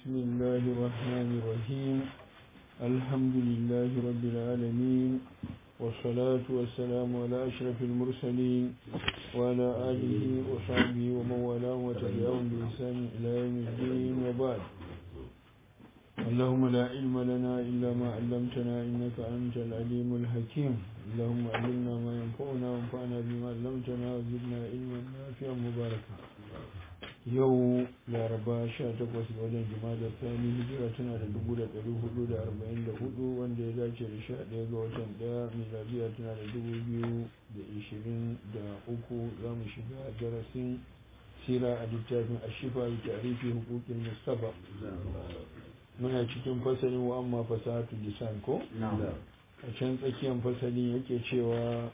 بسم الله الرحمن الرحيم الحمد لله رب العالمين والصلاة والسلام على أشرف المرسلين وعلى آله وصحبه ومن والاه وتبعهم بإحسان إلى يوم الدين وبعد اللهم لا علم لنا إلا ما علمتنا إنك أنت العليم الحكيم اللهم علمنا ما ينفعنا وانفعنا بما علمتنا وزدنا علما نافعا مباركا yau laraba 18 ga watan jima'a sani hijira tana da 1444 wanda ya dace da 11 ga watan daya miladiya tana da 2023 za mu shiga darasin sira a littafin ashifa da tarihi hukukin mustafa muna cikin fasalin wa amma fasahatu lisan ko a can tsakiyar fasalin yake cewa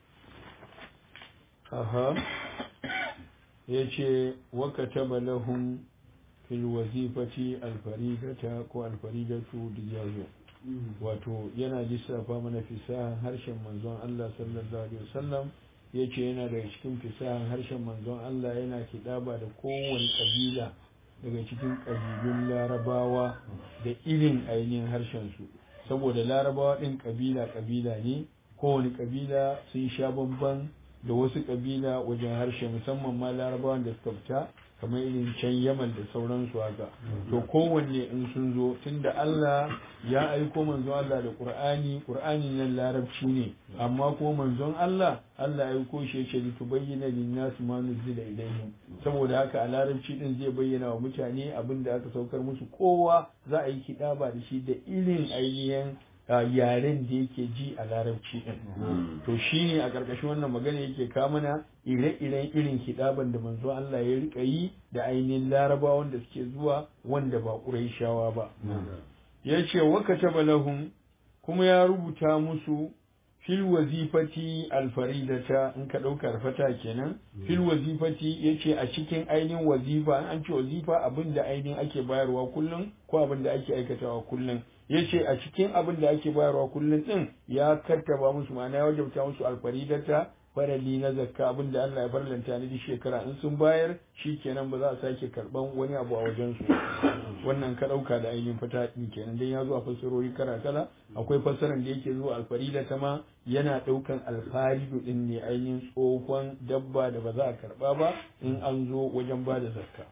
aha ya ce wakataba lahum fil wazifati alfaridata ko alfaridatu diyayo wato yana lissafa mana fisahan harshen manzon Allah sallallahu alaihi wasallam ya ce yana daga cikin fisahan harshen manzon Allah yana kiɗaba da kowane ƙabila daga cikin ƙabilun larabawa da irin ainihin harshen su saboda larabawa ɗin ƙabila ƙabila ne kowane ƙabila sun sha bamban da wasu kabila wajen harshe musamman ma larabawan da suka fita kamar irin can yaman da sauransu haka to kowanne in sun zo tunda Allah ya aiko manzon Allah da Qur'ani Qur'ani nan larabci ne amma kuma manzon Allah Allah ya aiko shi yake li tubayyana lin-nas ma nuzila ilayhim saboda haka a larabci din zai bayyana wa mutane abin da aka saukar musu kowa za a yi kidaba da shi da irin ainihin yaren da yake ji a larabci din to shine a ƙarƙashin wannan magana yake kamana ire-iren irin hidaban da manzo Allah ya rika yi da ainihin larabawan da suke zuwa wanda ba ƙuraishawa ba ya ce wa kataba lahum kuma ya rubuta musu fil wazifati alfaridata in ka ɗauka fata kenan fil wazifati ya ce a cikin ainihin wazifa an ce wazifa abin da ainihin ake bayarwa kullum ko abin da ake aikatawa kullum ya ce a cikin abin da ake bayarwa kullum din ya kattaba musu ma'ana ya wajabta musu alfaridata farali na zakka abin da Allah ya farlanta ni shekara in sun bayar shi kenan ba za a sake karban wani abu a wajen su wannan ka dauka da ainihin fata din kenan dan ya zo a fassarori kala kala akwai fassaran da yake zuwa alfaridata ma yana daukan alfaridu din ne ainihin tsohon dabba da ba za a karba ba in an zo wajen ba da zakka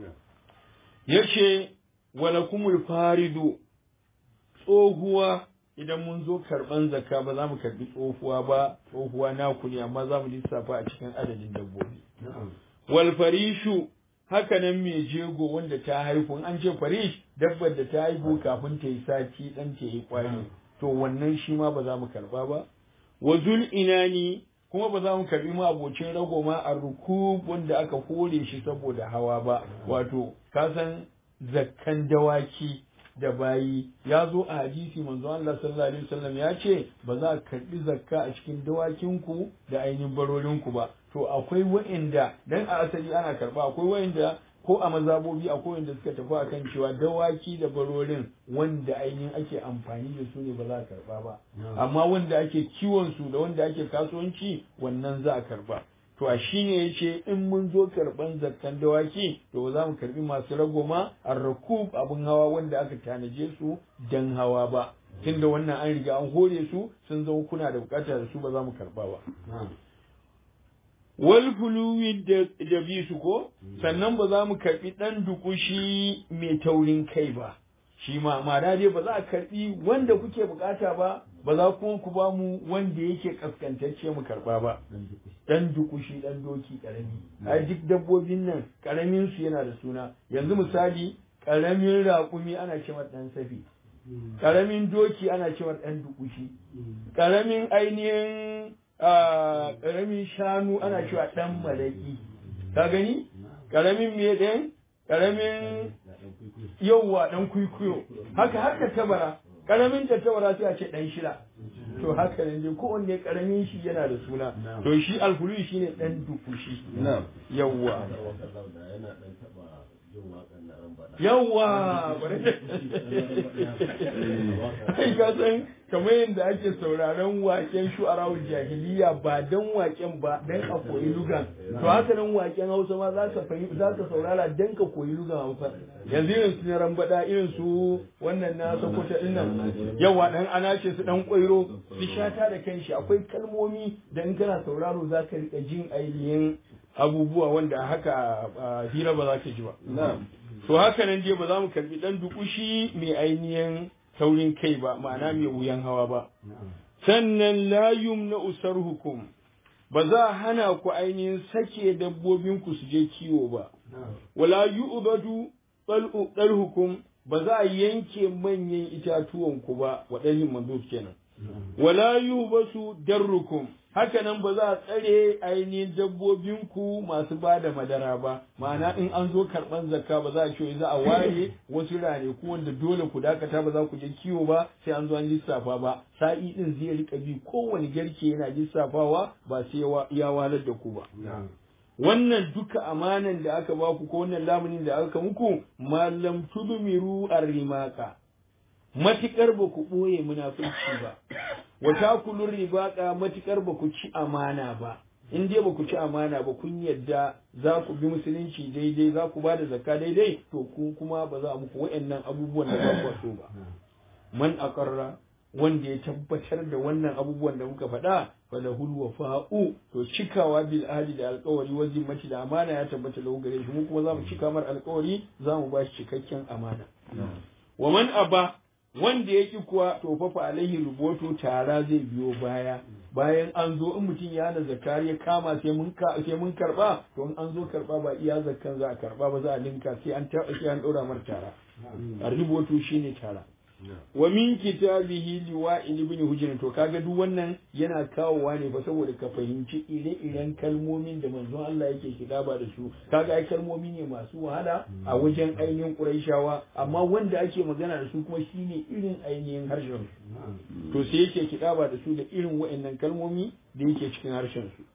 yace walakumul faridu tsohuwa idan mun zo karban zakka ba za mu karbi tsohuwa ba tsohuwa naku ne amma za mu lissafa a cikin adadin dabbobi wal farishu haka nan mai jego wanda ta haihu an ce farish dabbar da ta haihu kafin ta yi sati dan ta yi kwari to wannan shi ma ba za mu karba ba wa zul inani kuma ba za mu karbi ma abocin rago ma a rukub wanda aka hore shi saboda hawa ba wato kasan zakkan dawaki da bayi ya zo a hadisi manzo Allah sallallahu alaihi wasallam ya ce ba za a karbi zakka a cikin dawakinku da ainihin barorinku ba to akwai wa'inda dan a asali ana karba akwai wa'inda ko a mazabobi akwai wanda suka tafi akan cewa dawaki da barorin wanda ainihin ake amfani da su ne ba za a karba ba amma wanda ake kiwon su da wanda ake kasuwanci wannan za a karba to a shi ne ya ce in mun zo karɓan zakkan dawaki to za mu karɓi masu ragoma a rakub abin hawa wanda aka tanaje su dan hawa ba tunda wannan an riga an hore su sun zama kuna da bukata da su ba za mu karɓa ba wal fuluwi da bi su ko sannan ba za mu karɓi ɗan dukushi mai taurin kai ba shi ma ma'ana dai ba za a karɓi wanda kuke bukata ba ba za kuma ku ba mu wanda yake kaskantacce mu karba ba dan dukushi dan doki karami ai duk dabbobin nan karamin su yana da suna yanzu misali karamin raƙumi ana cewa dan safi karamin doki ana cewa dan dukushi karamin ainihin karamin shanu ana cewa dan malaki ka gani karamin me ɗin karamin yauwa dan kuikuyo haka haka tabara karamin tattabara sai a ce dan shida to haka ne dai kowanne karamin shi yana da suna to shi alfulu shi ne dan dukushi yawwa yana dan taba jin wakan na ran bada yawa ai ka san kamar yadda ake sauraron waken shu'arawul jahiliya ba dan waken ba dan a koyi lugan to haka nan waken hausa ma za ka fahimta za ka saurara dan ka koyi lugan hausa yanzu irin su na rambada irin su wannan na sokoto din nan yawa dan ana ce su dan kwairo su shata da kanshi akwai kalmomi da in kana sauraro za ka rika jin ainihin abubuwa wanda haka hira ba za ka ji ba to haka nan dai ba za mu karbi dan dukushi mai ainihin taurin kai ba ma'ana mai wuyan hawa ba sannan la yumna usar hukum ba za a hana ku ainihin sake dabbobin ku su je kiwo ba wala yu'badu dal hukum ba za a yanke manyan itatuwan ku ba waɗannan manzo kenan wala yubasu darrukum haka nan ba za a tsare ainihin dabbobinku masu ba da madara ba ma'ana in an zo karɓan zakka ba za a ce za a ware wasu ranaku wanda dole ku dakata ba za ku je kiwo ba sai an zo an lissafa ba sa'i din zai rika bi kowane garke yana lissafawa ba sai ya walar da ku ba wannan duka amanan da aka ba ku ko wannan lamunin da aka muku malam tudmiru arrimaka matikar ba ku ɓoye munafurci ba wa takulun ribaqa matikar ba ku ci amana ba in dai ba ku ci amana ba kun yadda za ku bi musulunci daidai za ku ba da zakka daidai to ku kuma ba za a muku wa'annan abubuwan da ba ku so ba man aqarra wanda ya tabbatar da wannan abubuwan da muka faɗa falahul wafa'u to cikawa bil ahdi da alƙawari wa zimmati da amana ya tabbata lahu gare shi mu kuma za mu cika mar alƙawari za mu ba shi cikakken amana wa man aba wanda ya ki kuwa to fa fa alaihi rubutu tara zai biyo baya bayan an zo in mutum ya hana zakar ya kama sai mun ka sai mun karba to in an zo karba ba iya zakkan za a karba ba za a linka sai an ta sai an daura mar tara a rubutu shine tara wa min kitabihi liwa'il ibn hujr to kaga duk wannan yana kawowa ne fa saboda ka fahimci ire-iren kalmomin da manzon Allah yake kitaba da su kaga ai kalmomi ne masu wahala a wajen ainihin Qurayshawa amma wanda ake magana da su kuma shine irin ainihin harshen su to sai yake kitaba da su da irin wa'annan kalmomi da yake cikin harshen su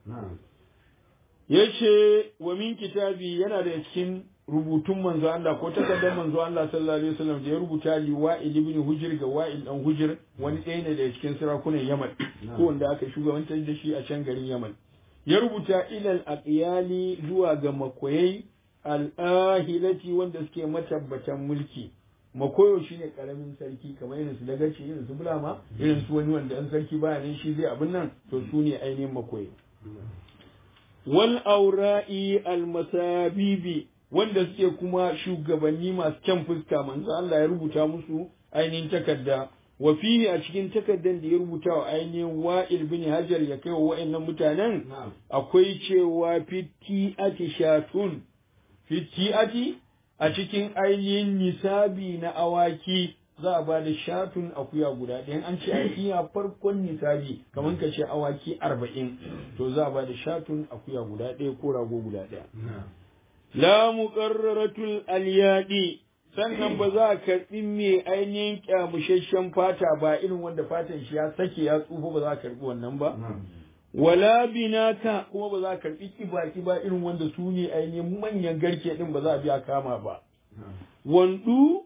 yace wa min kitabi yana da cikin rubutun manzo Allah ko takardar manzo Allah sallallahu alaihi wasallam da ya rubuta li Wa'il ibn Hujr ga Wa'il dan Hujr wani ɗaya ne daga cikin sarakunan Yaman ko wanda aka shugabantar da shi a can garin Yaman ya rubuta ilal aqyali zuwa ga makoyai al-ahilati wanda suke matabbatan mulki makoyo shine karamin sarki kamar irin su dagaci irin su bulama irin su wani wanda an sarki baya nan shi zai abin nan to su ne ainihin makoyi wal aura'i al masabibi wanda suke kuma shugabanni masu kyan fuska manzo Allah ya rubuta musu ainihin takarda wa fihi a cikin takardar da ya rubuta wa ainihin wa'il bin hajar ya kai wa wa'annan mutanen akwai cewa fiti'ati shatun fiti'ati a cikin ainihin nisabi na awaki za a ba da shatun akuya guda ɗaya an ce akiya farkon nisabi kamar ka ce awaki arba'in to za a ba da shatun akuya guda ɗaya ko rago guda ɗaya la muqarraratul alyadi sannan ba za a karɓi mai ainihin kyamushashen fata ba irin wanda fatan shi ya sake ya tsufa ba za a karɓi wannan ba wala binaka kuma ba za a karɓi kiba kiba irin wanda su ne ainihin manyan garke din ba za a biya kama ba wandu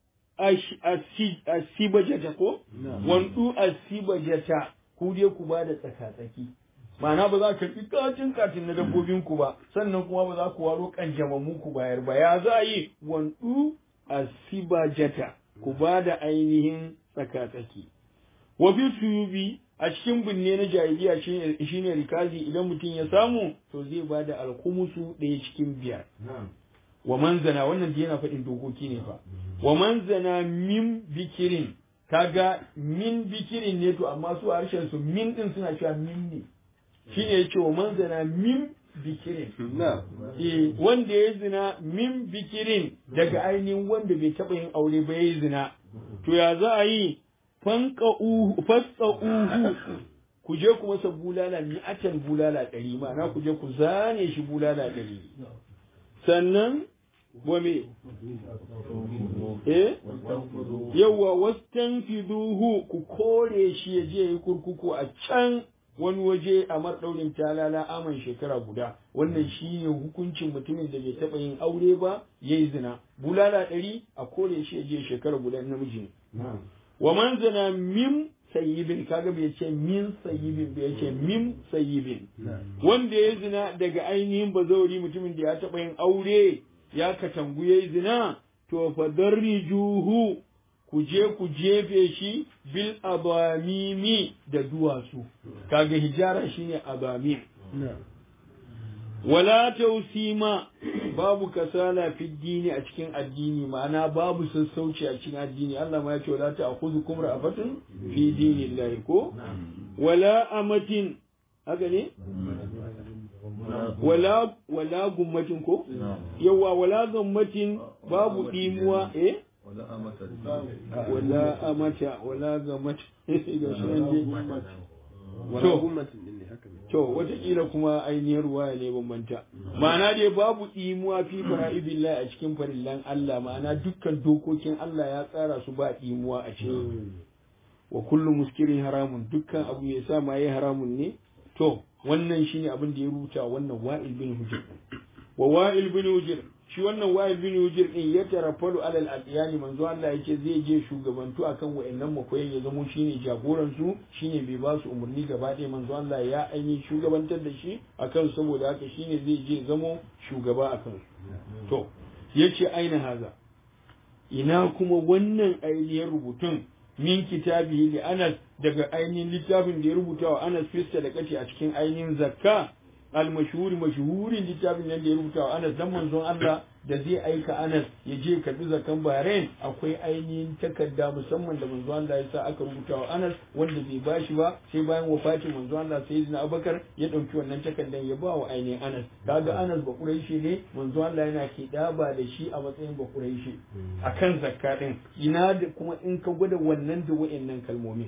asibajata ko wandu asibajata ku dai ku ba da tsaka-tsaki ma'ana ba za ka karɓi katin katin na dabbobin ku ba sannan kuma ba za ku waro kanjamammu ku bayar ba ya za yi wandu asibajata ku ba da ainihin tsaka-tsaki wa fi tuyubi a cikin binne na jahiliya shine rikazi idan mutum ya samu to zai ba da alkumusu ɗaya cikin biyar wa manzana wannan da yana faɗin dokoki ne fa wa manzana min bikirin kaga min bikirin ne to amma su a harshen su min din suna cewa min ne shine yace wa manzana min bikirin eh wanda ya zina min bikirin daga ainihin wanda bai taɓa yin aure ba ya zina to ya za a yi fanqa'uhu fasqa'uhu ku je ku masa bulala mi'atan bulala ɗari ma'ana ku je ku zane shi bulala ɗari sannan wa me eh yawa wastanfiduhu ku kore shi ya je yi kurkuku a can wani waje a marɗaurin talala aman shekara guda wannan shine hukuncin mutumin da bai taɓa yin aure ba ya yi zina bulala ɗari a kore shi ya je shekara guda namiji ne wa man zina min sayyibin kaga bai ce min sayyibin bai ce min sayyibin wanda ya zina daga ainihin bazauri mutumin da ya taɓa yin aure ya katangu ya yi zina to fa darrijuhu ku je ku jefe shi bil abamimi da duwatsu kaga hijara shine abamim wala tausima babu kasala fi dini a cikin addini ma'ana babu sassauci a cikin addini Allah ma ya ce wala ta'khudhukum ra'afatun fi dinillahi ko wala amatin haka ne wala wala gummatin ko yawa wala gummatin babu dimuwa eh wala amata wala gamata ga to to wataƙila kuma ainihin ruwaya ne bambanta ma'ana dai babu ɗimuwa fi fara'idillahi a cikin farillan Allah ma'ana dukkan dokokin Allah ya tsara su ba ɗimuwa a ciki wa kullu muskirin haramun dukkan abu ya sa ma haramun ne to wannan shine abin da ya rubuta wannan wa'il bin hujr wa wa'il bin hujr shi wannan wa'il bin hujr din ya tarafalu alal adiyani manzo Allah yake zai je shugabantu akan wa'annan makoyan ya zamo shine jagoran su shine bai ba su umarni gaba ɗaya manzo Allah ya ainihin shugabantar da shi akan saboda haka shine zai je zamo shugaba akan su to yace aina haza ina kuma wannan ainihin rubutun min kitabihi li Anas daga ainihin littafin da ya rubuta wa Anas fista da kace a cikin ainihin zakka al-mashhuri mashhurin littafin nan da ya rubuta wa Anas dan manzon Allah da zai aika Anas ya je karbi zakan Bahrain akwai ainihin takarda musamman da manzon Allah ya sa aka rubuta wa Anas wanda bai bashi ba sai bayan wafatin manzon Allah sayyidina Abubakar ya dauki wannan takardan ya ba wa ainihin Anas kaga Anas ba Quraishi ne manzon Allah yana kidaba da shi a matsayin ba Quraishi akan zakka din ina da kuma in ka gwada wannan da wayannan kalmomin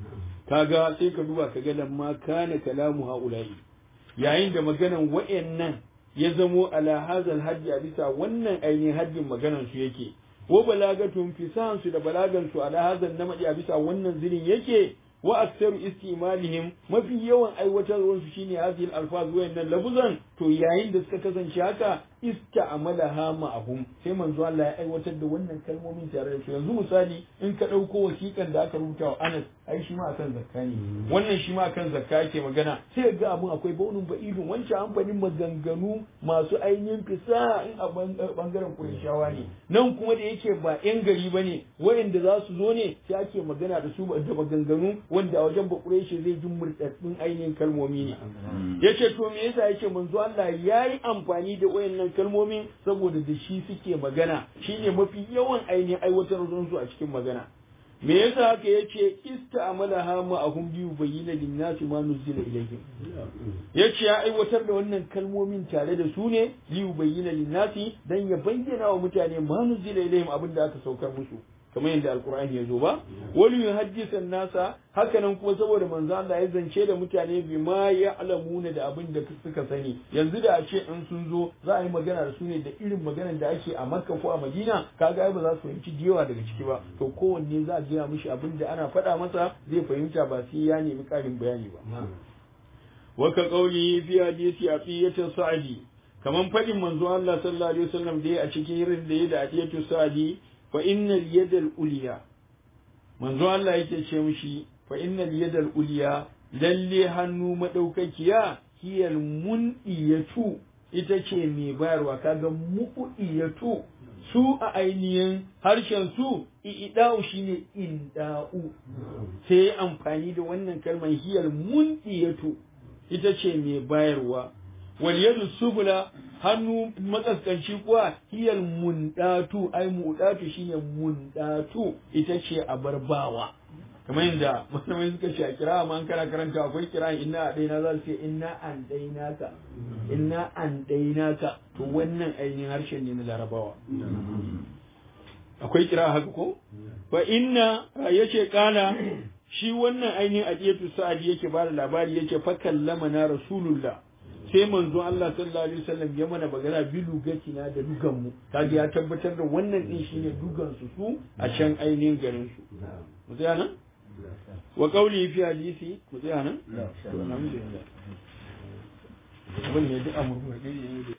kaga sai ka duba ka ga lamma kana kalamu haula'i yayin da maganan wa'annan ya zamo ala hazal haddi a bisa wannan ainihin haddin maganan su yake wa balagatun fisan su da balagan su ala hazal namadi a bisa wannan zirin yake wa aktsaru istimalihim mafi yawan aiwatarwar su shine hazil alfaz wayannan labuzan to yayin da suka kasance haka ista'amalaha ma'ahum sai manzo Allah ya aiwatar da wannan kalmomin tare da su yanzu misali in ka dauko wasiƙan da aka rubuta wa Anas ai shi ma akan zakka ne wannan shi ma akan zakka yake magana sai ga abun akwai baunin ba'idun wancan amfanin maganganu masu ainihin fisa in a bangaren Qurayshawa ne nan kuma da yake ba yan gari bane wayanda za su zo ne sai ake magana da su da maganganu wanda a wajen Qurayshi zai ji murtaddin ainihin kalmomi ne yace to me yasa yake manzo Allah yayi amfani da wayannan kalmomin saboda da shi suke magana shine mafi yawan ainihin aiwatar su a cikin magana me yasa haka yace ista'malaha ma'ahum bi bayyana lin-nasi ma nuzila ilayhim yace ya aiwatar da wannan kalmomin tare da su ne li bayyana lin-nasi dan ya bayyana wa mutane ma nuzila ilayhim abinda aka saukar musu kamar yadda alkur'ani ya zo ba wani yuhaddisan nasa hakanan kuma saboda manzo Allah ya zance da mutane bi ma ya'lamuna da abin da suka sani yanzu da a ce in sun zo za a yi magana da su ne da irin maganar da ake a Makka ko a Madina kaga ai ba za su fahimci jewa daga ciki ba to kowanne za a gaya mishi abin da ana faɗa masa zai fahimta ba sai ya nemi ƙarin bayani ba wa ka qauli fi hadisi afiyatin sa'di kaman faɗin manzo Allah sallallahu alaihi wasallam da ya a cikin irin da ya da atiyatu sa'di fa innal yadal uliya manzo Allah yake ce mishi fa innal yadal uliya lalle hannu madaukakiya hiyal muniyatu ita ce mai bayarwa kaga mu'iyatu su a ainihin harshen su i'da'u shine inda'u sai amfani da wannan kalmar hiyal muniyatu ita ce mai bayarwa wal yadu subula hannu matsaskanci kuwa hiyal mundatu ai mundatu shine mundatu ita ce a barbawa kamar yadda malamai suka ce a kira amma an kana karanta akwai kira inna a ɗaina za su ce inna an ɗaina ka inna an ɗaina ka to wannan ainihin harshen ne na larabawa akwai kira haka ko fa inna yace kana shi wannan ainihin adiyatu sa'adi yake bada labari yace fa kallama na rasulullah sai manzo Allah sallallahu alaihi wasallam ya mana magana bi lugatina da dugan mu kaga ya tabbatar da wannan din shine dugan su su a can ainihin garin su mu nan wa qawli fi hadisi ku tsaya nan to alhamdulillah abin ne duk amurka